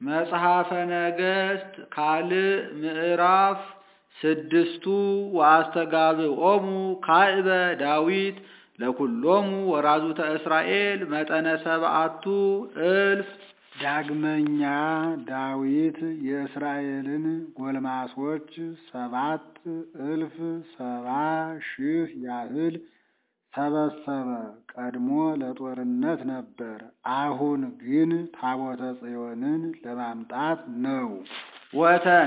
መጽሐፈ ነገሥት ካልዕ ምዕራፍ ስድስቱ ወአስተጋብኦሙ ካዕበ ዳዊት ለኩሎሙ ወራዙተ እስራኤል መጠነ ሰብአቱ እልፍ። ዳግመኛ ዳዊት የእስራኤልን ጎልማሶች ሰባት እልፍ ሰባ ሺህ ያህል ሰበሰበ። ቀድሞ ለጦርነት ነበር፣ አሁን ግን ታቦተ ጽዮንን ለማምጣት ነው። ወተ